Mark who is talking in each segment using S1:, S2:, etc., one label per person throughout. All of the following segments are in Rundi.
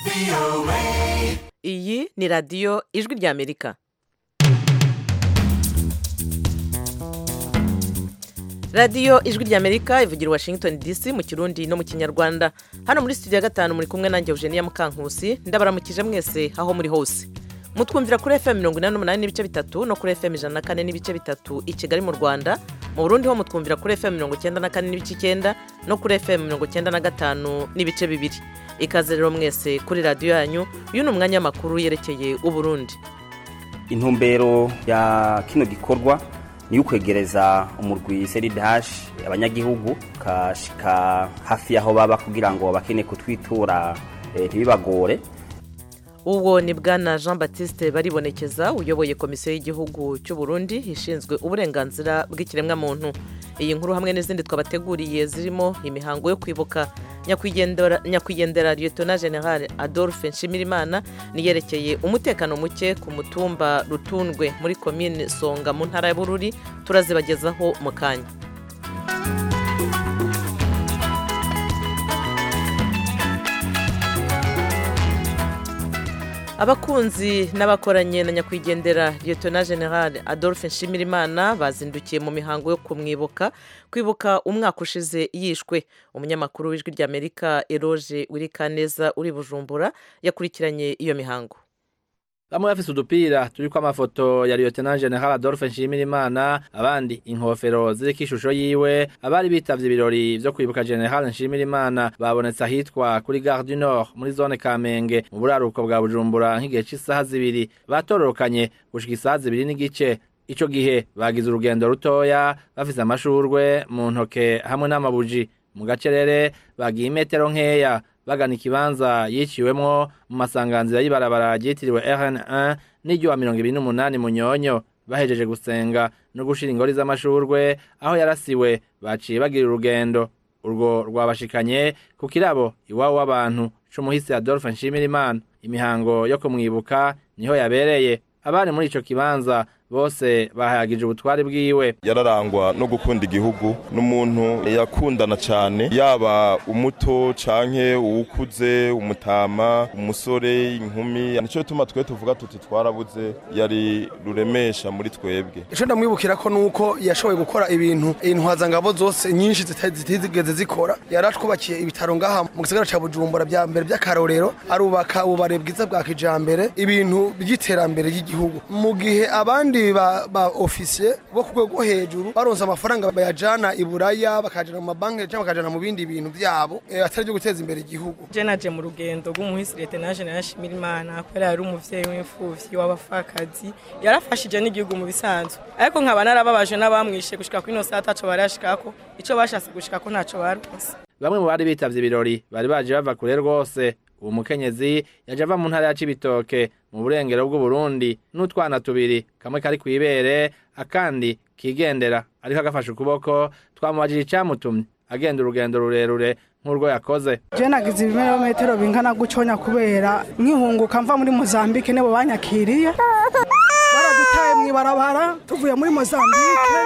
S1: iyi ni radiyo ijwi ry'amerika radiyo ijwi ry'amerika ivugira i washington dc mu kirundi no mu kinyarwanda hano muri studio ya gatanu muri kumwe nanjye eugenia mukankusi ndabaramukije mwese aho muri hose mutwumvira kuri fm mirongo inani n'umunani n'ibice bitatu no kuri fm ijana na kane n'ibice bitatu i kigali mu rwanda mu burundi ho mutwumvira kuri fm mirongo icyenda na kane n'ibice icyenda no kuri fm mirongo icyenda na gatanu n'ibice bibiri ikaze rero mwese kuri radiyo yanyu uyu ni umwanya w'amakuru yerekeye uburundi
S2: intumbero ya kino gikorwa ni ukwegereza umurwi seridashi abanyagihugu kashika hafi y'aho baba kugira ngo bakeneye kutwitura eh, ntibibagore
S1: uwo ni bwana jean batiste baribonekeza uyoboye komisiyo y'igihugu cy'u Burundi ishinzwe uburenganzira bw'ikiremwamuntu iyi nkuru hamwe n'izindi twabateguriye zirimo imihango yo kwibuka nyakwigendera nyakwigendera liyetona generale adolphe nshimirimana niyerekeye umutekano muke ku mutumba rutundwe muri komine songa mu ntara ya bururi turazibagezaho mu kanya abakunzi n'abakoranye na nyakwigendera liyetona generale adolphe nshimirimana bazindukiye mu mihango yo kumwibuka kwibuka umwaka ushize yishwe umunyamakuru w'ijwi ry'amerika eroge wirikaneza uri bujumbura yakurikiranye iyo mihango
S3: bamwe bafise udupira turiko amafoto ya lieutenant general adolphe nshimirimana abandi inkofero ziriko ishusho yiwe abari bitavye ibirori vyo kwibuka general nshimirimana babonetse ahitwa kuri gare du nord muri zone kamenge mu buraruko bwa bujumbura nk'igihe c'isaha zibiri batororokanye gushika isaha zibiri n'igice ico gihe bagize urugendo rutoya bafise amashurwe mu ntoke hamwe n'amabuji mu gacerere bagiye imetero nkeya bagana ikibanza yiciwemwo mu masanganzira y'ibarabara ryitiriwe RN1 n'iryo wa mirongo ibiri n'umunani munyonyo bahejeje gusenga no gushira ingori z'amashurwe aho yarasiwe baciye bagira urugendo urwo rwabashikanye ku kirabo iwabo w'abantu c'umuhisi Adolphe Nshimirimana imihango yo kumwibuka niho yabereye abari muri ico kibanza bose bahayagije ubutwari bwiwe
S4: yararangwa no gukunda igihugu n'umuntu yakundana cyane yaba umuto canke uwukuze umutama umusore inkumi nico gituma twe tuvuga tuti twarabuze yari ruremesha muri twebwe
S5: ico ndamwibukira ko nuko yashoboye gukora ibintu intwazangabo zose nyinshi zitigeze zikora yaratwubakiye ibitaro ngaha mu gisagara ca bujumbura bya mbere by'akarorero arubaka ububare bwiza bwa kijambere ibintu by'iterambere ry'igihugu mu gihe abandi ba, ba ofisiye bo ku rwego hejuru baronse amafaranga bayajana i buraya bakajana mu mabanki cyangwa bakajana mu bindi bintu byabo e, atari byo guteza imbere igihugu
S6: je naje mu rugendo rw'umuhisi lieutenant general Shimirimana kubera yari umuvyeyi w'imfuvyi w'abapfakazi yarafashije n'igihugu mu bisanzwe ariko nkaba narababaje n'abamwishe gushika kuri ino saa taco barashikako ico bashatse gushikako ntaco baronse
S3: bamwe mu bari bitavye ibirori bari baje bava kure rwose uwo mukenyezi yaje ava mu ntara ya Cibitoke mu burengero bw'Uburundi n'utwana tubiri kamwe kari kwibere akandi kigendera ariko agafashe ukuboko twamubajije icamutumye agenda urugendo rurerure nk'urwo yakoze
S7: je nagize ibirometero bingana guconya kubera nkihunguka mva muri Mozambique nibo banyakiriye baradutaye mw'ibarabara tuvuye muri Mozambique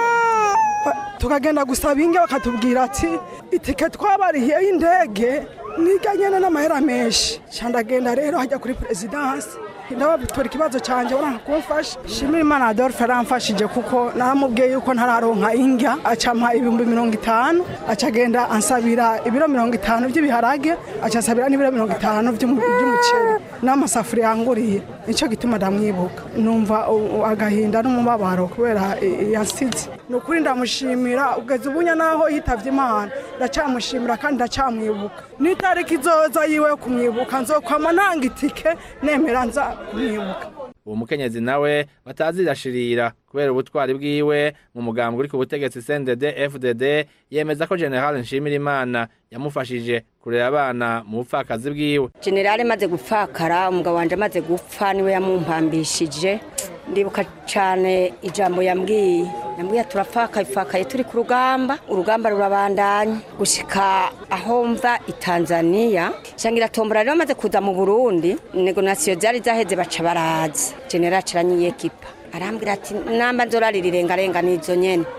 S7: tukagenda gusaba inge bakatubwira ati itike twabarihiye y'indege niga nyene n'amahera menshi candagenda rero hajya kuri perezidansi ndabatora ikibazo canje baranka kumfasha shimira imana adolphe aramfashije kuko naramubwiye yuko ntararonka indya acampa ibihumbi mirongo itanu acagenda ansabira ibiro mirongo itanu vy'ibiharage acansabira n'ibiro mirongo itanu vy'umuceri n'amasafuriya yanguriye nico gituma ndamwibuka numva agahinda n'umubabaro kubera yansize ni ukuri ndamushimira ugeze ubunya naho yitavye imana ndacamushimira kandi ndacamwibuka n'itariki izoza yiwe yo kumwibuka nzokwama nanga itike nemera nza kumwibuka
S3: uwo mukenyezi nawe batazirashirira kubera ubutwari bwiwe mu mugambwe uri ku butegetsi CNDD FDD yemeza ko General Nshimirimana yamufashije kurera abana mu bupfakazi bwiwe
S8: General maze gupfakara umugabo wanje amaze gupfa niwe yamumpambishije ndibuka cyane ijambo yambwiye yambwiye turapfakaye pfakaye turi ku rugamba urugamba rurabandanya gushika aho mva i Tanzania shangira tombora rero maze kuza mu Burundi negonasiyo zari zaheze baca baraza general caranyiyekipa arambwira ati namba nzorarira irengarenga nizo nyene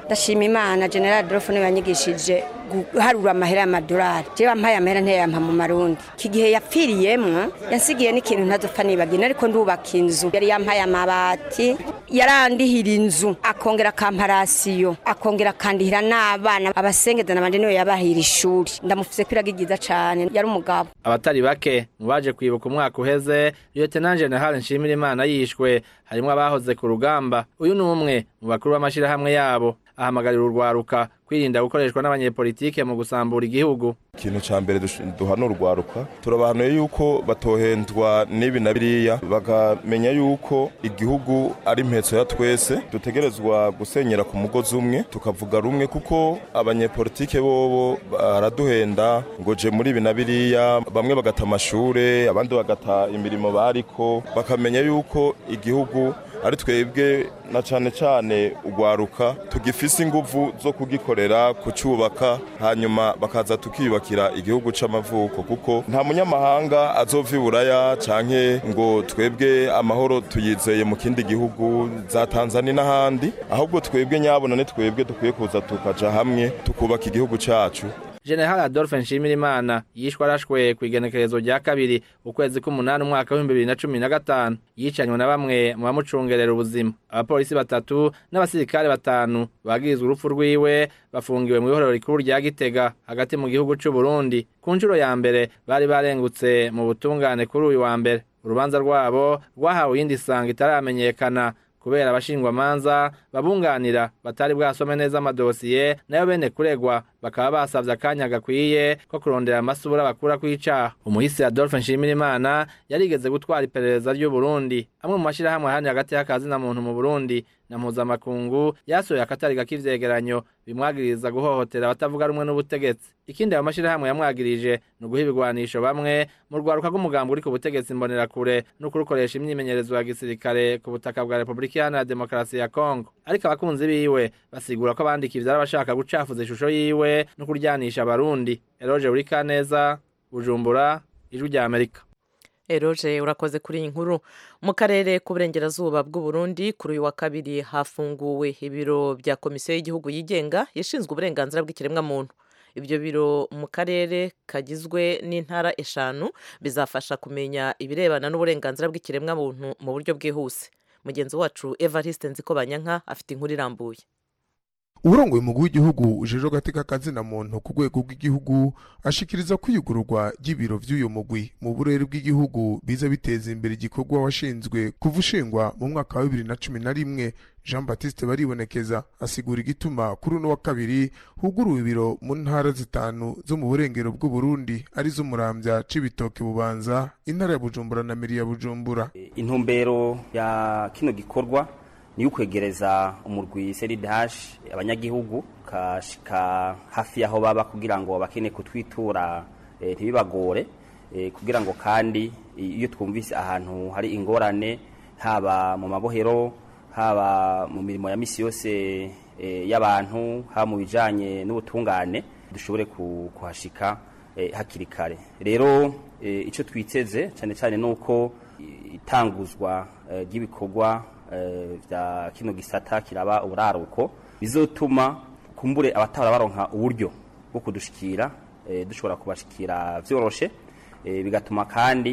S8: ndashima imana general adolphe niwe yanyigishije guharura amahera y'amadolari jewe ampaye amahera ntiyayampa mu marundi iki gihe yapfiriyemwo yansigiye n'ikintu ntazopfa nibagina ariko ndubaka inzu yari yampaye amabati yarandihira inzu akongera akamparasiyo akongera akandihira n'abana abasengezana banje niwe yabahira ishuri ndamufise kwiraga ryiza cane yari umugabo
S3: abatari bake mu baje kwibuka umwaka uheze lieutenant general nshimirimana yishwe harimwo abahoze ku rugamba uyu ni umwe mu bakuru b'amashirahamwe yabo ahamagarira urwaruka kwirinda gukoreshwa n'abanyepolitike mu gusambura igihugu
S4: ikintu ca mbere dush- duhana urwaruka turabahanuye yuko batohendwa n'ibi na biriya bakamenya yuko igihugu ari impetso ya twese dutegerezwa gusenyera ku mugozi umwe tukavuga rumwe kuko abanyepolitike bobo baraduhenda ngo je muri ibi na biriya bamwe bagata amashure abandi bagata imirimo bariko bakamenya yuko igihugu ari twebwe na cane cane urwaruka tugifise inguvu zo kugikorera kucubaka hanyuma bakaza tukiyubakira igihugu c'amavuko kuko nta munyamahanga azova iburaya canke ngo twebwe amahoro tuyizeye mu kindi gihugu za Tanzania n'ahandi ahubwo twebwe nyabona ni twebwe dukwiye kuza tukaja hamwe tukubaka igihugu cacu
S3: general adolphe nshimirimana yishwe arashwe ku igenekerezo rya kabiri ukwezi k'umunani umwaka w'ibihumbi bibiri na cumi na gatanu yicanywe na bamwe mu bamucungerera ubuzima abapolisi batatu n'abasirikare batanu bagirizwa urupfu rwiwe bafungiwe mu ihorero rikuru rya gitega hagati mu gihugu c'u Burundi ku nshuro ya mbere bari barengutse mu butungane kuri uyu wa mbere urubanza rwabo rwahawe iyindi sanga itaramenyekana kubera abashingwamanza babunganira batari bwasome neza amadosiye nayo bene kuregwa bakaba basavye akanya gakwiye ko kurondera amasubura bakura kw'icaha umuhisi adolphe nshimirimana yarigeze gutwara iperereza ry'u burundi amwe mu mashirahamwe ahandi hagati y'akazi na muntu mu burundi na mpuzamakungu yasohoye akatari k'ivyegeranyo bimwagiriza guhohotera abatavuga rumwe n'ubutegetsi ikindi ayo mashirahamwe yamwagirije ni uguha ibigwanisho bamwe mu rwaruka rw'umugambi uri ku butegetsi mbonerakure no kurukoresha imyimenyerezo ya gisirikare ku butaka bwa repubulika iharanira demokarasi ya kongo ariko abakunzi biwe basigura ko abandika ivyo ari abashaka gucafuza ishusho yiwe no kuryanisha abarundi eroge urikaneza bujumbura ijwi rya amerika
S1: eroje urakoze kuri iyi nkuru mu karere k'uburengerazuba bw'u Burundi kuri uyu wa kabiri hafunguwe ibiro bya komisiyo y'igihugu yigenga yashinzwe uburenganzira bw'ikiremwamuntu ibyo biro mu karere kagizwe n'intara eshanu bizafasha kumenya ibirebana n'uburenganzira bw'ikiremwamuntu mu buryo bwihuse mugenzi wacu evariste nzikobanyanka afite inkuru irambuye
S9: uburongoye umugwi w'igihugu ujejwe agateka kazina muntu ku rwego rw'igihugu ashikiriza kwiyugururwa ry'ibiro vy'uyo mugwi mu burere bw'igihugu biza biteza imbere igikorwa washinzwe kuva ushingwa mu mwaka wa bibiri na cumi na rimwe jean baptiste baribonekeza asigura igituma kuri uno wa kabiri huguruwe ibiro mu ntara zitanu zo mu burengero bw'uburundi arizo muramvya cibitoke bubanza intara ya bujumbura na miri ya bujumbura
S2: intumbero ya kino gikorwa ni ukwegereza umurwi seridash abanyagihugu kashika hafi yaho baba kugira ngo bakene kutwitura eh, ntibibagore eh, kugira ngo kandi iyo twumvise ahantu hari ingorane haba mu mabohero haba mu mirimo ya misi yose eh, y'abantu haba mu bijanye n'ubutungane dushobore ku- kuhashika eh, hakiri kare rero eh, ico twiteze cyane cyane nuko itanguzwa eh, ry'ibikorwa eh, vya kino gisata kiraba uburaruko bizotuma kumbure abatahora baronka uburyo bwo kudushikira eh, dushobora kubashikira vyoroshe eh, bigatuma kandi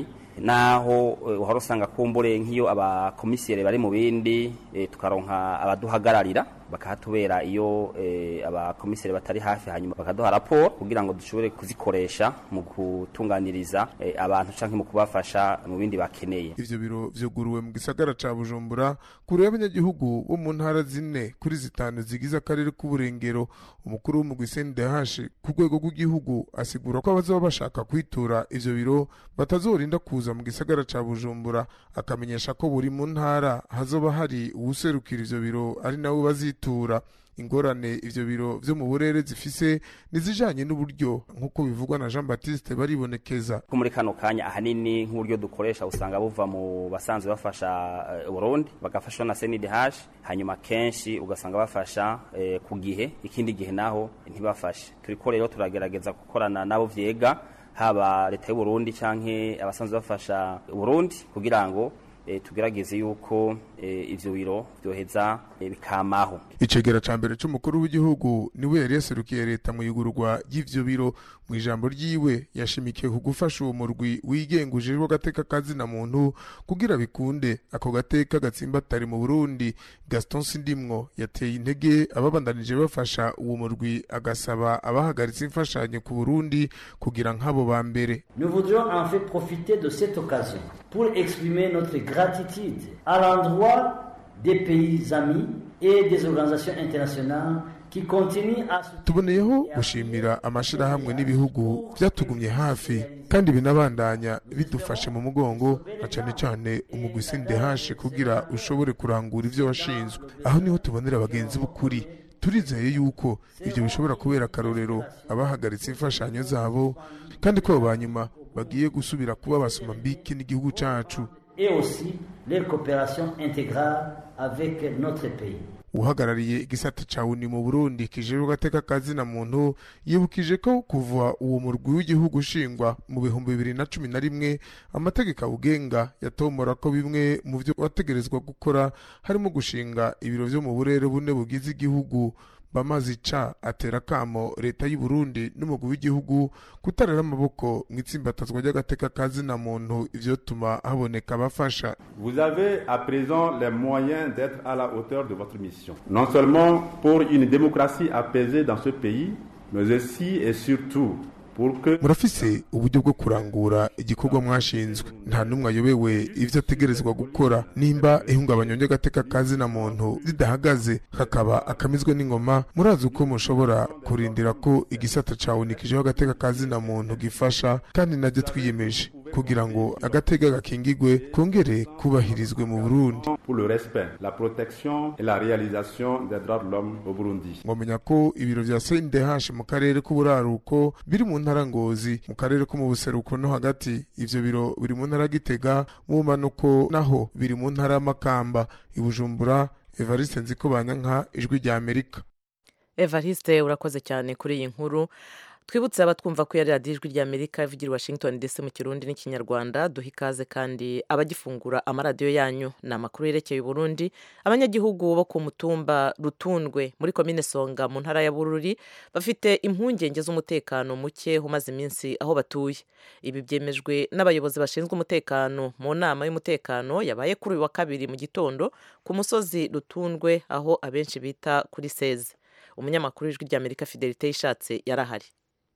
S2: naho eh, uhora usanga kumbure nk'iyo abakomisiyere bari mu bindi eh, tukaronka abaduhagararira bakahatubera iyo eh, abakomisiyere batari hafi hanyuma bakaduha raporo kugira ngo dushobore kuzikoresha mu gutunganiriza eh, abantu canke mu kubafasha mu bindi bakeneye
S9: ivyo biro vyuguruwe mu gisagara ca bujumbura kure y'abanyagihugu bo mu ntara zine kuri zitanu zigize akarere k'uburengero umukuru w'umugwi sndh ku rwego rw'igihugu asigura ko abazoba bashaka kwitura ivyo biro batazorinda kuza mu gisagara ca bujumbura akamenyesha ko buri mu ntara hazoba hari uwuserukira ivyo biro ari nawe bazitura ingorane ivyo biro vyo mu burere zifise nizijanye n'uburyo nk'uko bivugwa na jean baptiste baribonekeza
S2: ko muri kano kanya ahanini nk'uburyo dukoresha usanga buva mu basanzwe bafasha eh, Burundi bagafashwa na CNDH hanyuma kenshi ugasanga bafasha eh, ku gihe ikindi gihe naho ntibafashe turiko rero turagerageza gukorana nabo vyega haba leta y'u Burundi canke abasanzwe bafasha Burundi kugira ngo eh, tugerageze yuko eh, ivyo biro vyoheza eh, bikamaho
S9: icegera ca mbere c'umukuru w'igihugu niwe yari yaserukiye leta mu yugururwa ry'ivyo biro mu ijambo ryiwe yashimikiye ku gufasha uwo murwi wigenga ujejwe agateka kazina muntu kugira bikunde ako gateka gatsimbatari mu burundi gaston sindimwo yateye intege ababandanije bafasha uwo murwi agasaba abahagaritse imfashanyo ku burundi kugira nk'abo ba mbere
S10: Nous voudrions en fait profiter de cette occasion pour exprimer notre gratitude à l'endroit des pays amis et des organisations internationales qui continuent à soutenir
S9: tuboneyeho gushimira amashirahamwe n'ibihugu byatugumye hafi kandi binabandanya bidufashe mu mugongo na cane cane umugwi sindehashe kugira ushobore kurangura ivyo washinzwe aho niho tubonera abagenzi b'ukuri turizeye yuko ivyo bishobora kubera akarorero abahagaritse imfashanyo zabo kandi ko abo banyuma bagiye gusubira kuba basoma mbiki n'igihugu cacu
S10: et aussi leur coopération intégrale avec notre pays.
S9: uhagarariye igisata ca uni mu burundi kijejwe agateka kazina muntu yibukije ko kuva uwo murwi w'igihugu ushingwa mu bihumbi bibiri na cumi na rimwe amategeko awugenga yatomora ko bimwe mu vyo wategerezwa gukora harimo gushinga ibiro vyo mu burere bune bugize igihugu bamaze ica atera kamo leta y'u Burundi n'umugwi w'igihugu kutarera amaboko mu itsimbatazwa ry'agateka kazina muntu ivyotuma haboneka abafasha
S11: Vous avez à présent les moyens d'être à la hauteur de votre mission. Non seulement pour une démocratie apaisée dans ce pays, mais aussi et surtout pour que
S9: murafise uburyo bwo kurangura igikorwa mwashinzwe nta n'umwe ayobewe ivyo ategerezwa gukora nimba ihungabanya ry'agateka kazina muntu ridahagaze hakaba akamizwe n'ingoma murazi uko mushobora kurindira ko igisata cawe nikijeho agateka kazina muntu gifasha kandi najye twiyemeje kugira ngo agateka gakingigwe kongere kubahirizwe mu burundi
S11: pour le respect, la protection et la réalisation des droits de l'homme au Burundi.
S9: mwamenya ko ibiro vya CNDH mu karere k'uburaruko biri mu ntara ngozi mu karere ko mu buseruko no hagati ivyo biro biri mu ntara gitega mu manuko naho biri mu ntara y'amakamba ibujumbura Evariste Nziko Banyanka ijwi rya Amerika
S1: evariste urakoze cyane kuri iyi nkuru twibutse abatwumva ko yari radiyo ijwi ry'amerika ivugira i washington dc mu kirundi n'ikinyarwanda duha ikaze kandi abagifungura amaradiyo yanyu ni amakuru yerekeye uburundi abanyagihugu bo ku mutumba rutundwe muri komine songa mu ntara ya bururi bafite impungenge z'umutekano muke umaze iminsi aho batuye ibi byemejwe n'abayobozi bashinzwe umutekano mu nama y'umutekano yabaye kuri uyu wa kabiri mu gitondo ku musozi rutundwe aho abenshi bita kuri seze umunyamakuru w'ijwi ry'amerika fidelite yishatse yari ahari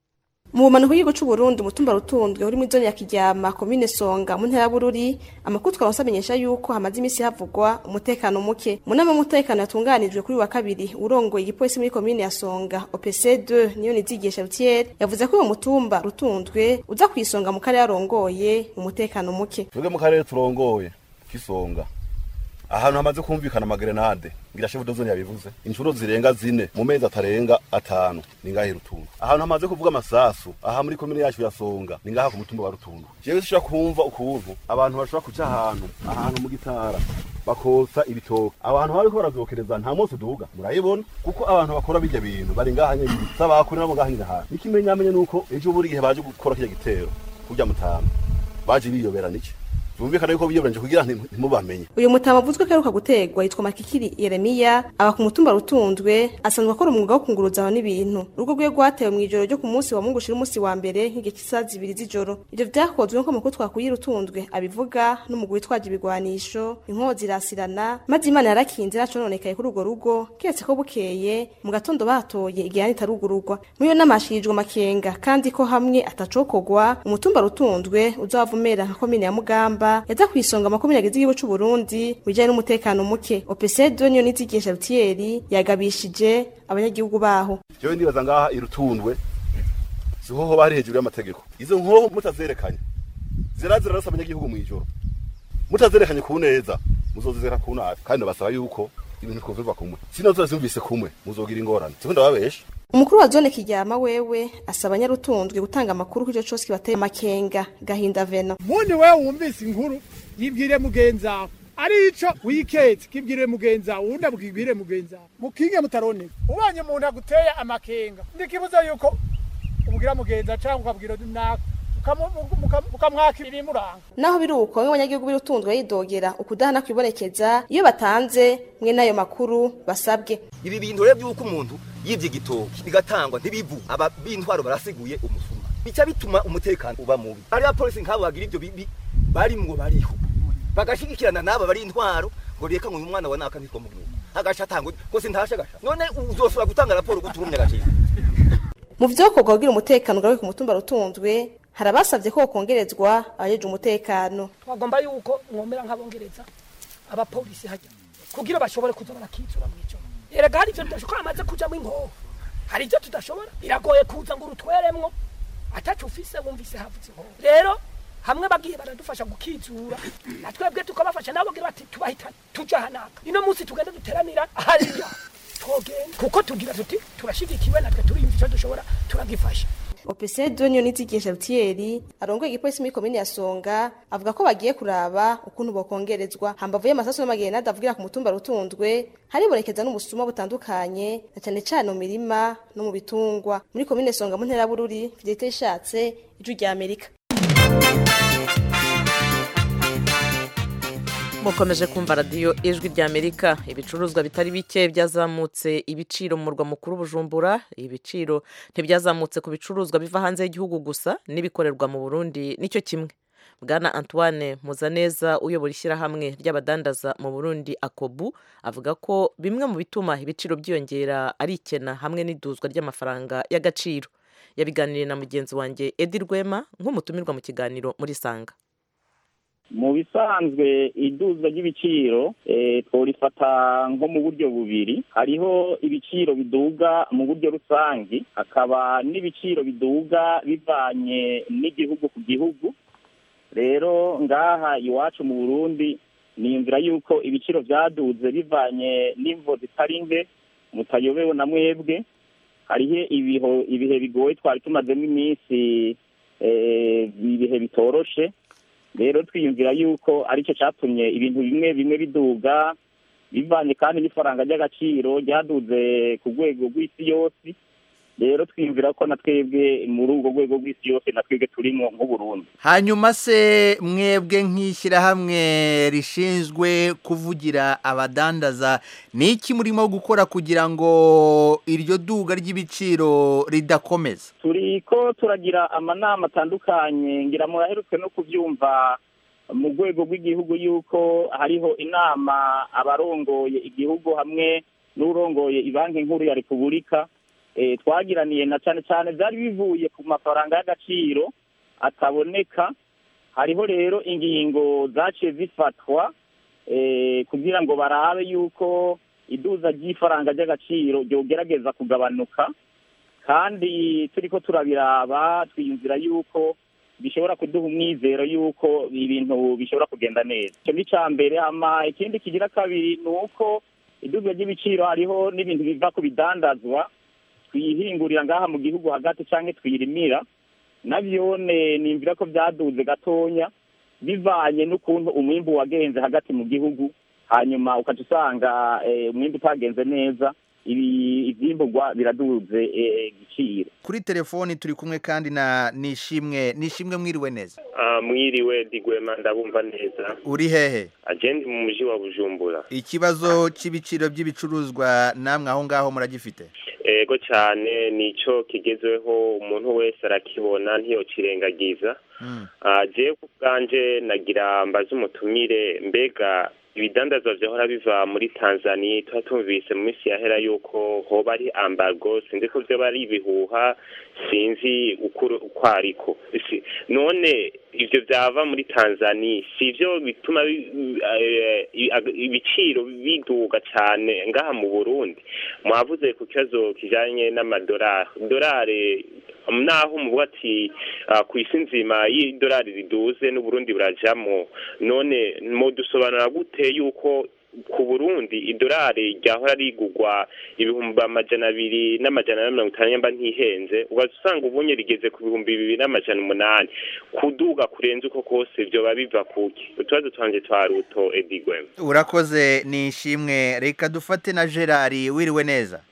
S12: mu bumanuko y'igihugu cy'u Burundi umutumba rutundwe uri muri zone ya Kiryama komine Songa mu ntara ya Bururi amakuru twaronse amenyesha yuko hamaze iminsi havugwa umutekano muke mu nama y'umutekano yatunganijwe kuri uyu wa kabiri urongoye igipolisi muri komine ya Songa OPC2 niyo nizigisha Rutier yavuze ko uyu mutumba rutundwe uza kwisonga mu karere arongoye umutekano muke
S13: twebwe mu karere turongoye kisonga ahantu hamaze kumvikana amagerenade ngira shefu dozoni yabivuze inshuro zirenga zine mu mezi atarenga atanu ni ngahe rutundu ahantu hamaze kuvuga amasasu aha muri komine yacu ya songa ni ngaha ku mutumba wa rutundu jewe sishobora kumva ukuntu abantu bashobora kuca ahantu ahantu mu gitara bakotsa ibitoke abantu bariko baravyokereza nta munsi duga murayibona kuko abantu bakora birya bintu bari ngaha nyene sabakurira mu ngaha nyene hantu n'ikimenyamenye nuko ejo buri gihe baje gukora kirya gitero kurya mutama baje biyobera niki bumvikana yuko biyoberanje kugira ntimubamenye
S12: uyu mutama avuzwe ko aheruka gutegwa yitwa makikiri yeremiya aba ku mutumba rutundwe asanzwe akora umwuga wo kunguruza abantu n'ibintu urugo rwe rwatewe mu ijoro ryo ku munsi wa mungu ushira umunsi wa mbere nk'igihe cy'isaha zibiri z'ijoro ivyo vyakozwe nk'uko amakuru twakuye rutundwe abivuga n'umugwi witwaje ibigwanisho inkozi irasirana maze imana yarakinze ntacononekaye kuri urwo rugo keretse ko bukeye mu gatondo batoye igihani itarugururwa muri iyo nama hashirijwe amakenga kandi ko hamwe atacokogwa umutumba rutundwe uzava umera nka komine ya mugamba yaza ku isonga makumyabiri agize igihugu c'u Burundi bijanye n'umutekano muke OPC2 niyo nizigisha Rutieri yagabishije abanyagihugu baho
S13: jewe ndibaza ngaha irutundwe siho hoba hari hejuru y'amategeko izo nkoho mutazerekanye zirazira rasa abanyagihugu mw'ijoro mutazerekanye ku neza muzozizera ku nabi kandi basaba yuko ibintu twovyumva kumwe sino zose kumwe muzogira ingorane siko ndababesha
S12: umukuru wa zone kiryama wewe asaba nyarutundwe gutanga amakuru kuri ico cose kibateye amakenga gahinda veno
S14: mundi wewe wumvise inkuru yibwire mugenzawe ari ico wiketse kibwire mugenzawe uwundi abwibwire mugenzawe mukinge mutaroneka ubonye umuntu aguteye amakenga ndikibuza yuko ubwira mugenza canke ukabwira naka mukamwaka ibimuranga
S12: naho biri uko bamwe abanyagihugu b'irutunzwe yidogera ukudahana kwibonekeza iyo batanze mwe n'ayo makuru basabwe
S15: ibi bintu rero by'uko umuntu yibye igitoki bigatangwa ntibivu aba b'intwaro barasiguye umusuma bica bituma umutekano uba mubi ari abapolisi nk'abo bagira ibyo bibi barimwo bariho bagashigikirana n'aba bari intwaro ngo reka ngo uyu mwana wa naka nitwa mugabo agaca atangwa rwose ntashe agasha none uzosubira gutanga raporo gutumye agaciro
S12: mu vyokorwa kugira umutekano ugaruke ku mutumba rutunzwe hari abasavye ko kongerezwa abajeje umutekano
S14: twagomba yuko mwomera nk'abongereza abapolisi hajya kugira bashobore kuza barakizura mw'ijoro erega hari ivyo tudashobora amaze kujamwo inkoho hari ivyo tudashobora biragoye kuza ngo urutweremwo ataco ufise wumvise havutse inkoho rero hamwe bagiye baradufasha gukizura na twebwe tukabafasha nabo bagira bati tubahitane tuja hanaka ino munsi tugende duteranira hariya twogenda kuko tugira tuti turashigikiwe natwe turiyumva ico dushobora turagifasha
S12: opese donyo nizigisha rutiyeri arongoye igipolisi muri komine ya songa avuga ko bagiye kuraba ukuntu bokongerezwa hambavu y'amasasu n'amagerenade avugira ku mutumba rutunzwe haribonekeza n'ubusuma butandukanye na cane cane mu mirima no mu bitungwa muri komine songa mu ntera bururi fidelite ishatse ijwi rya amerika
S1: mukomeje kumva radiyo ijwi rya amerika ibicuruzwa bitari bike byazamutse ibiciro mu murwa mukuru bujumbura ibiciro ntibyazamutse ku bicuruzwa biva hanze y'igihugu gusa n'ibikorerwa mu burundi nicyo kimwe bwana antoine muzaneza uyobora ishyirahamwe ry'abadandaza mu burundi akobu avuga ko bimwe mu bituma ibiciro byiyongera ari ikena hamwe n'iduzwa ry'amafaranga y'agaciro yabiganiriye na mugenzi wanjye edi rwema nk'umutumirwa mu kiganiro muri sanga
S16: mu bisanzwe iduzwa ry'ibiciro tworifata nko mu buryo bubiri hariho ibiciro biduga mu buryo rusange hakaba n'ibiciro biduga bivanye n'igihugu ku gihugu rero ngaha iwacu mu burundi niyumvira yuko ibiciro byaduze bivanye n'imvo zitari nke mutayobewe na mwebwe hariho ibihe bigoye twari tumazemo iminsi ibihe bitoroshe rero twiyumvira yuko aricyo cyatumye ibintu bimwe bimwe biduga bivanye kandi n'ifaranga ry'agaciro ryaduze ku rwego rw'isi yose rero twiyumvira ko na twebwe muri urwo rwego rw'isi yose na twebwe turimo nk'uburundi
S17: hanyuma se mwebwe nk'ishyirahamwe rishinzwe kuvugira abadandaza ni iki murimo gukora kugira ngo iryo duga ry'ibiciro ridakomeza
S16: turi ko turagira amanama atandukanye ngira muraherutse no kubyumva mu rwego rw'igihugu yuko hariho inama abarongoye igihugu hamwe n'urongoye ibanki nkuru ya repubulika twagiraniye na cyane cyane byari bivuye ku mafaranga y'agaciro ataboneka hariho rero ingingo zaciye zifatwa kugira ngo barabe yuko iduza ry'ifaranga ry'agaciro ryogerageza kugabanuka kandi turi ko turabiraba twiyumvira yuko bishobora kuduha umwizero yuko ibintu bishobora kugenda neza icyo ni icya mbere hama ikindi kigira kabiri ni uko iduza ry'ibiciro hariho n'ibintu biva ku bidandazwa twihingurira ngaha mu gihugu hagati cyangwa twirimira nabyone nimvira ko byaduze gatonya bivanye n'ukuntu umwimbu wagenze hagati mu gihugu hanyuma ukaca usanga umwimbu utagenze neza ibyimburwa biraduze igiciro
S17: kuri telefoni turi kumwe kandi na nishimwe nishimwe mwiriwe neza
S18: mwiriwe digwema ndabumva neza
S17: uri hehe
S18: agenda mu mujyi wa bujumbura
S17: ikibazo cy'ibiciro by'ibicuruzwa namwe aho ngaho muragifite
S18: ego cyane nicyo kigezweho umuntu wese arakibona ntiyocirengagiza jewe ku bwanje nagira mbaze umutumire mbega ibidandazwa vyahora biva muri Tanzania tuba tumvise mu minsi yahera yuko hoba ari ambargo sinzi ko vyoba ari ibihuha sinzi uko ariko none ivyo vyava muri Tanzania sivyo bituma ibiciro biduga cane ngaha mu Burundi mwavuze ku kibazo kijanye n'amadolari dolari naho muvuga ati ku isi nzima y'idolari riduze n'uburundi burajamo none mudusobanura gute yuko ku burundi idolari ryahora rigugwa ibihumbi amajana abiri n'amajana na mirongo itanu nyamba ntihenze ugaza usanga ubunye rigeze ku bihumbi bibiri n'amajana umunani kuduga kurenze uko kose vyoba biva kuki utubazo twanje twa ruto edigwem
S17: urakoze ni ishimwe reka dufate na gerard wiriwe neza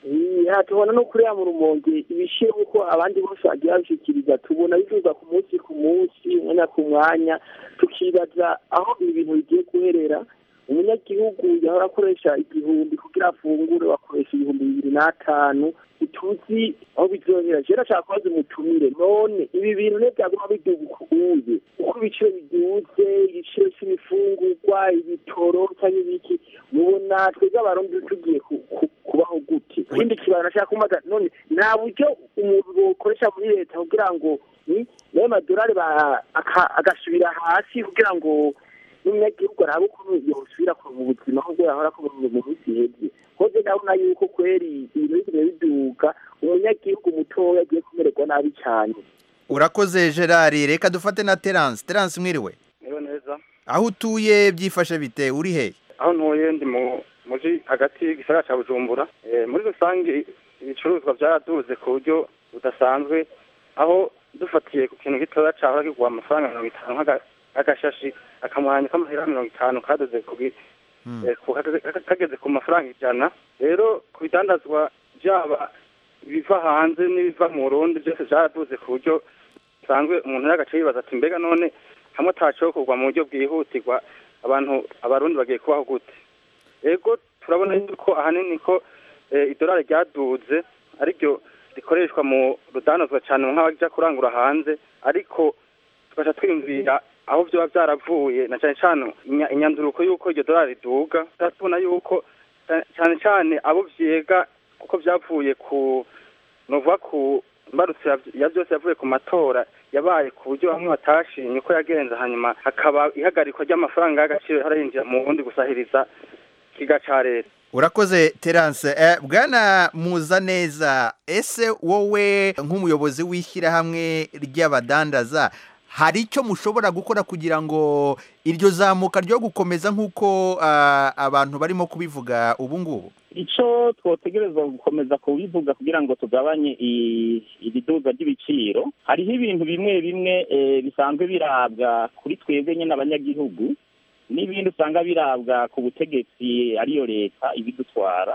S19: ya tubona no kuriya mu rumonge ibishiro uko abandi bose bagiye babishikiriza tubona bivuga ku munsi ku munsi umwanya ku mwanya tukibaza aho ibi bintu bigiye guherera umunyagihugu yahora akoresha igihumbi kugira afungure wakoresha ibihumbi bibiri n'atanu ituzi aho bizohera rero ashaka kubaza umutumire none ibi bintu ne byaguma biduga ukuye uko ibiciro biduze igiciro c'ibifungurwa ibitoro cyangwa ibiki mubona twebwe abarundi tugiye ku- ku- kubaho gute ikindi kibazo nashaka kumaza none nta buryo umuntu bokoresha muri leta kugira ngo ni nayo madolari ba- aka- agasubira hasi kugira ngo n'umunyagihugu arabe ukuntu yosubira ku buzima nk'ubwo yahora ko mu minsi ihebye hoze ndabona yuko kweri ibintu bigumye biduga umunyagihugu mutoya agiye kumererwa nabi cyane
S17: urakoze gerard reka dufate na terance terance mwiriwe
S20: niba neza
S17: aho utuye byifashe bite uri he
S20: aho ntuye ndi mu muji hagati y'igisagara cya bujumbura Eh, muri rusange ibicuruzwa byaraduze ku buryo budasanzwe aho dufatiye ku kintu gitoya cyahora kigura amafaranga mirongo itanu nk'aga- nk'agashashi akamwanya k'amahera mirongo itanu kadoze ku gi- eh, ku- kageze- kageze ku mafaranga ijana rero ku bidandazwa byaba ibiva hanze n'ibiva mu burundi byose byaraduze ku buryo bisanzwe umuntu yagace yibaza ati mbega none hamwe atacokorwa mu buryo bwihutirwa abantu abarundi bagiye kubaho gute yego turabona yuko ahanini ko eh, idolari ryaduze ariryo rikoreshwa mu rudanozwa cyane nk'abaja kurangura hanze ariko tugaca twiyumvira aho vyoba vyaravuye na cane cane inya- inyanduruko y'uko iryo dolari riduga turatubona yuko ca- cane cane abo vyega kuko vyavuye ku novuga ku mbarutso ya- ya vyose yavuye ku matora yabaye ku buryo bamwe batashimye uko yagenze hanyuma hakaba ihagarikwa ry'amafaranga y'agaciro harayinjira mu bundi gusahiriza ikiga ca leta
S17: urakoze terance eh, bwana muzaneza ese wowe nk'umuyobozi w'ishyirahamwe ry'abadandaza hari icyo mushobora gukora kugira ngo iryo zamuka ryo gukomeza nk'uko ah, abantu barimo kubivuga ubu ngubu
S16: icyo twotegerezwa gukomeza kubivuga kugira ngo tugabanye i- ibiduza ry'ibiciro hariho ibintu bimwe bimwe eh, bisanzwe birabwa kuri twebwe nyine abanyagihugu n'ibindi usanga birabwa ku butegetsi ariyo leta ibidutwara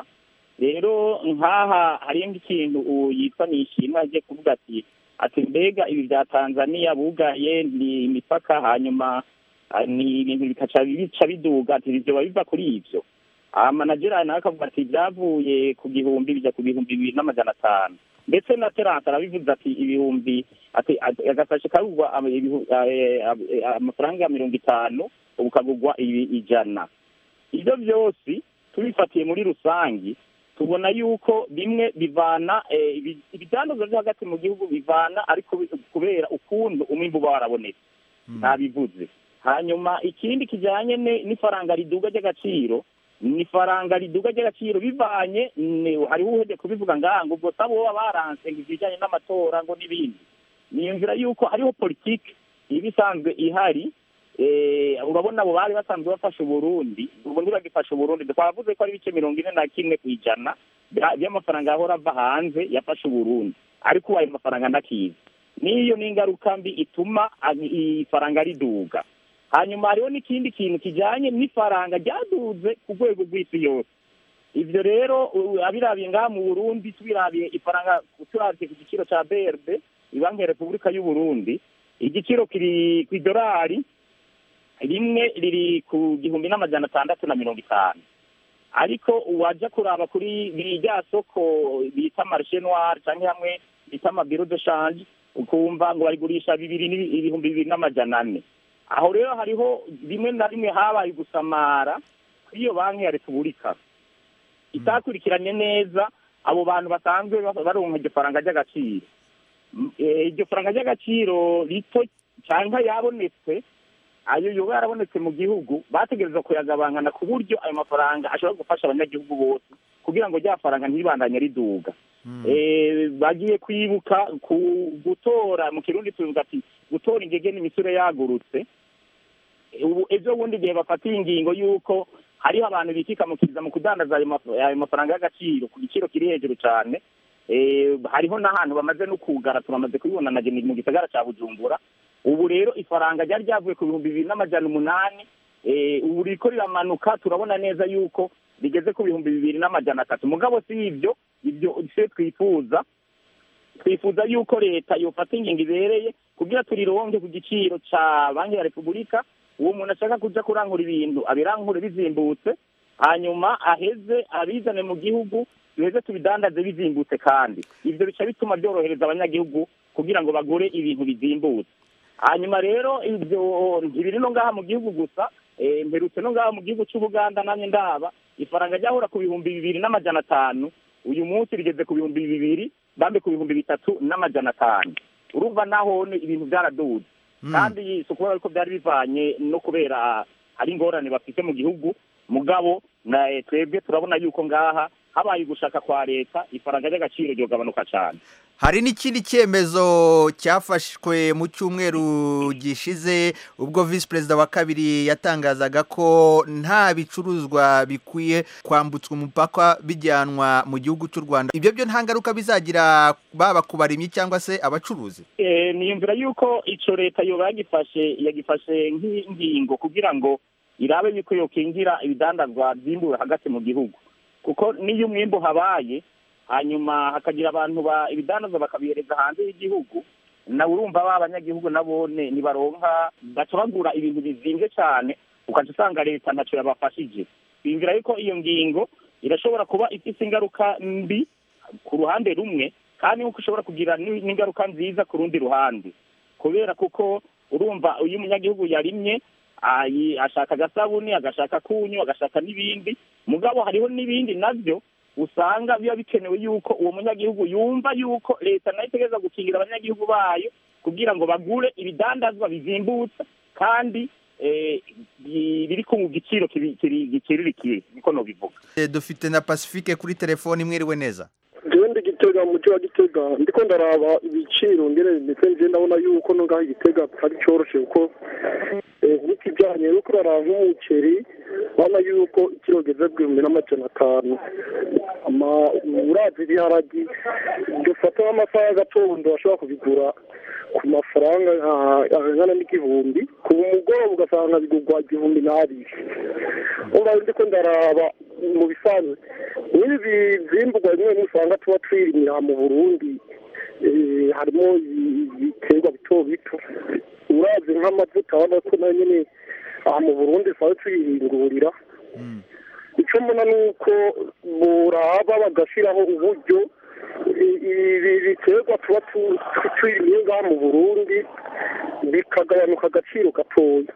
S16: rero nk'aha hariyo nk'ikintu uwo yitwa nishimwe agiye kuvuga ati ati mbega ibi bya tanzaniya bugaye ni imipaka hanyuma ah, ni ibintu bikaca bica biduga ati ibyo biba biva kuri ibyo amanagera nawe akavuga ati byavuye ku gihumbi bijya ku bihumbi bibiri n'amajana atanu ndetse na terance arabivuze ati ibihumbi ati ati- agasashe kagurwa ama- ibihu- eh, eh, amafaranga mirongo itanu ubu kagurwa ibi- ijana ibyo byose tubifatiye muri rusange tubona yuko bimwe bivana eh, ibi- ibidandazwa byo hagati mu gihugu bivana ariko bi- kubera ukuntu umwimbu uba warabonetse ntabivuze hanyuma ikindi kijyanye ne- n'ifaranga riduga ry'agaciro ni ifaranga riduga ry'agaciro bivanye ni- hariho uhebye kubivuga ngaha ngo ubwo sabo baba baranse ngo ibijyanye n'amatora ngo n'ibindi niyumvira yuko hariho politiki iba isanzwe ihari eh, urabona abo bari basanzwe bafasha uburundi ubu ntibagifasha uburundi twavuze ko ari ibice mirongo ine na kimwe ku ijana bya- by'amafaranga yahora ava hanze yafashe uburundi ariko ubu ayo mafaranga ndakizi n'iyo ni ingaruka mbi ituma ag- ifaranga riduga hanyuma hariho n'ikindi kintu kijyanye n'ifaranga ryaduze ku rwego rw'isi yose ibyo rero u- abirabiye ngaha mu burundi tubirabiye ifaranga turabye ku giciro cya brd ibanki ya repubulika y'u burundi igiciro kiri ku idolari rimwe riri ku gihumbi n'amajana atandatu na mirongo itanu ariko wajya kuraba kuri rya soko bita marishe noir cyangwa hamwe bita amabiro de shanje ukumva ngo barigurisha bibiri n'ibi- ibihumbi bibiri n'amajana ane aho rero hariho rimwe na rimwe habaye gusamara kuri iyo banki ya repubulika itakurikiranye neza abo bantu basanzwe ba- baronka iryo faranga ry'agaciro M- eh, iryo faranga ry'agaciro rito cyangwa yabonetse ayo yoba yarabonetse mu gihugu bategereza kuyagabangana ku buryo ayo mafaranga ashobora gufasha abanyagihugu bose kugira ngo rya faranga ntiribandanye riduga Eh, bagiye kwibuka ku gutora mu kirundi tuvuga ati gutora ingege n'imisure yagurutse ubu ejo bundi igihe bafatiye ingingo y'uko hariho abantu bikikamukiriza mu kudandaza ayo maf- ayo mafaranga y'agaciro ku giciro kiri hejuru cyane Eh, hariho n'ahantu bamaze no kugara turamaze kubibona na mu gisagara cya bujumbura ubu rero ifaranga ryari ryavuye ku bihumbi bibiri n'amajana umunani eh, ubu riko riramanuka turabona neza yuko rigeze ku bihumbi bibiri n'amajana atatu mugabo si ibyo ibyo se twifuza twifuza yuko leta yofata ingingo ibereye kugira turironke ku giciro ca banki ya repubulika uwo muntu ashaka kuja kurangura ibintu abirankure bizimbutse hanyuma aheze abizane mu gihugu duheze tubidandaze bizimbutse kandi ivyo bica bituma byorohereza abanyagihugu kugira ngo bagure ibintu bizimbutse hanyuma rero ivyo ntibiri no ngaha mu gihugu gusa eh, mperutse no ngaha mu gihugu c'ubuganda namye ndaba ifaranga ryahora ku bihumbi bibiri n'amajana atanu uyu munsi rigeze ku bihumbi bibiri bambe ku bihumbi bitatu n'amajana atanu urumva naho ni ibintu byaraduze kandi si ukubera yuko byari bivanye no kubera hari ingorane bafite mu gihugu mugabo na eh, twebwe turabona yuko ngaha habaye ugushaka kwa leta ifaranga ry'agaciro ryogabanuka cyane
S17: hari n'ikindi cyemezo cyafashwe mu cyumweru gishize ubwo visi perezida wa kabiri yatangazaga ko nta bicuruzwa bikwiye kwambutswa umupaka bijyanwa mu gihugu cy'u rwanda ibyo byo nta ngaruka bizagira baba ku barimyi cyangwa se abacuruzi
S16: Eh, niyumvira yuko ico leta yoba yagifashe yagifashe nk'ingingo kugira ngo irabe yuko yokingira ibidandazwa byimbuwe hagati mu gihugu kuko niyo umwimbu habaye hanyuma hakagira abantu ba ibidandazwa bakabihereza hanze y'igihugu nawe urumva ba abanyagihugu nabone nibaronka baca bagura ibintu bizimvye cane ukaca usanga leta ntaco yabafashije biyumvira yuko iyo ngingo irashobora kuba ifise ingaruka mbi ku ruhande rumwe kandi nk'uko ishobora kugira ni- n'ingaruka nziza ku rundi ruhande kubera kuko urumva iyo umunyagihugu yarimye ayi- ashaka agasabuni agashaka kunyu agashaka n'ibindi mugabo hariho n'ibindi navyo usanga biba bikenewe yuko uwo munyagihugu yumva yuko leta nayo itegereza gukingira abanyagihugu bayo kugira ngo bagure ibidandazwa bizimbutse kandi eh, bi- biri ku giciro kibi- kiri- giciririkiye niko nobivuga
S17: Eh, dufite na pacifique kuri telefoni mwiriwe neza
S21: jewe ndi gitega mu mujyi wa gitega ndiko ndaraba ibiciro ngene ndetse nje ndabona yuko no ngaho igitega atari coroshe kuko eh, nk'ikijanye nuko uraraba nk'umuceri urabona yuko ikiro geze bw'ibihumbi n'amajana atanu ama urazi ibiharagi dufata nk'amasaha y'agatondo bashobora kubigura ku mafaranga nka- angana n'igihumbi ku mugoroba ugasanga bigurwa igihumbi n'abiri umva ndiko ndaraba mu bisanzwe n'ibi byimburwa bimwe bimwe usanga tuba twirimira mu burundi eh, harimo ibi- ibiterwa bito bito urazi nk'amavuta urabona ko nayo nyine aha mu burundi tuba tuyihingurira icyo mbona ni uko buraba bagashyiraho uburyo i- ibi biterwa tuba tu- tu- twirimiye ngaha mu burundi bikagabanuka agaciro gatoya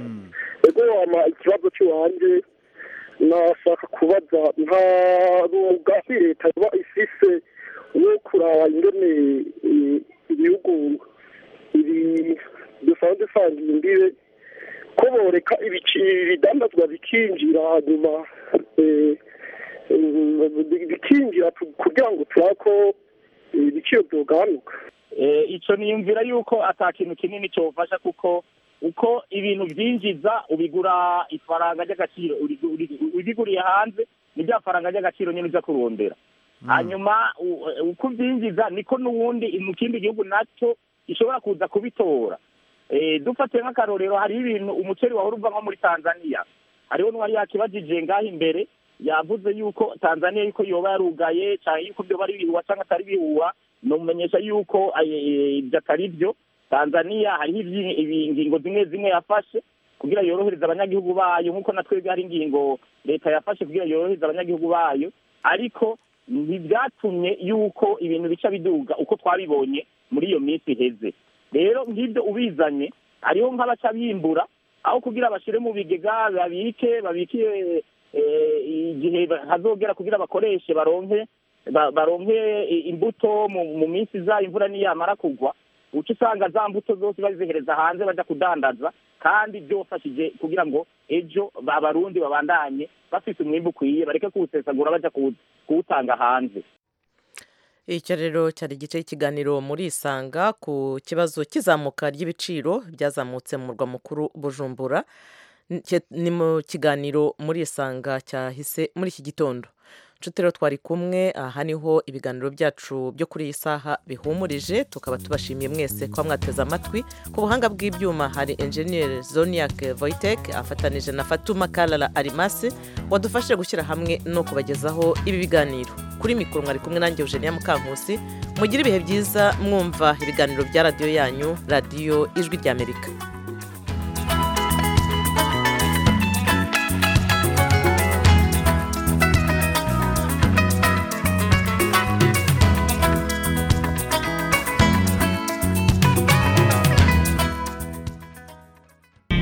S21: ego wama ikibazo cy'iwanjye nashaka kubaza nta mugambi leta iba ifise wo kuraba ingene eh, ibihugu ibi dusanzwe dusangiye imbibe ko boreka ibici- ibidandazwa bikinjira hanyuma eh, eh, bikinjira tu- kugira ngo turabe ko eh, ibiciro byogabanuka
S16: Eh, ico niyumvira yuko ata kintu kinini cyofasha kuko uko ibintu byinjiza ubigura ifaranga ry'agaciro urigu- urigu- ubiguriye hanze ni rya faranga ry'agaciro nyine uja kurondera hanyuma u- uko ubyinjiza niko n'ubundi mu kindi gihugu nacyo gishobora kuza kubitora Eh, dufatiye nk'akarorero hariho ibintu umuceri wahora uva nko muri tanzania hariho n'uwari yakibajije ngaho imbere yavuze yuko tanzania yuko yoba yarugaye cyangwa yuko byoba ari ibihuha cyangwa atari ibihuha nomumenyesha yuko eh, ibyo atari byo tanzania hariho ibyi- ibi- ingingo zimwe zimwe yafashe kugira yorohereze abanyagihugu bayo nk'uko na twebwe hari ingingo leta yafashe kugira yorohereze abanyagihugu bayo ariko ntibyatumye yuko ibintu bica biduga uko twabibonye muri iyo minsi iheze rero nk'ibyo ubizanye hariho nk'abaca bimbura aho kugira bashyire mu bigega babike babike eh, igihe hazogera kugira bakoreshe baronke ba- baronke i- imbuto mu mu minsi iza imvura niyamara kugwa uca usanga za mbuto zose bazihereza hanze bajya kudandaza kandi byofashije kugira ngo ejo ba- abarundi babandanye bafite umwimbu ukwiye bareke kuwusesagura bajya kuwu- kuwutanga hanze
S1: icyo rero cyari igice cy'ikiganiro muri isanga ku kibazo cy'izamuka ry'ibiciro byazamutse mu murwa mukuru bujumbura N- cye- ni mu kiganiro muri isanga cyahise muri iki gitondo nshuti rero twari kumwe aha niho ibiganiro byacu byo kuri iyi saha bihumurije tukaba tubashimiye mwese kuba mwateze amatwi ku buhanga bw'ibyuma hari enjeniyeri zoniak voitek afatanije na fatuma karara arimasi wadufashije gushyira hamwe no kubagezaho ibi biganiro kuri mikoro mwari kumwe nanjye eugenia mukankusi mugire ibihe byiza mwumva ibiganiro bya radiyo yanyu radiyo ijwi ry'amerika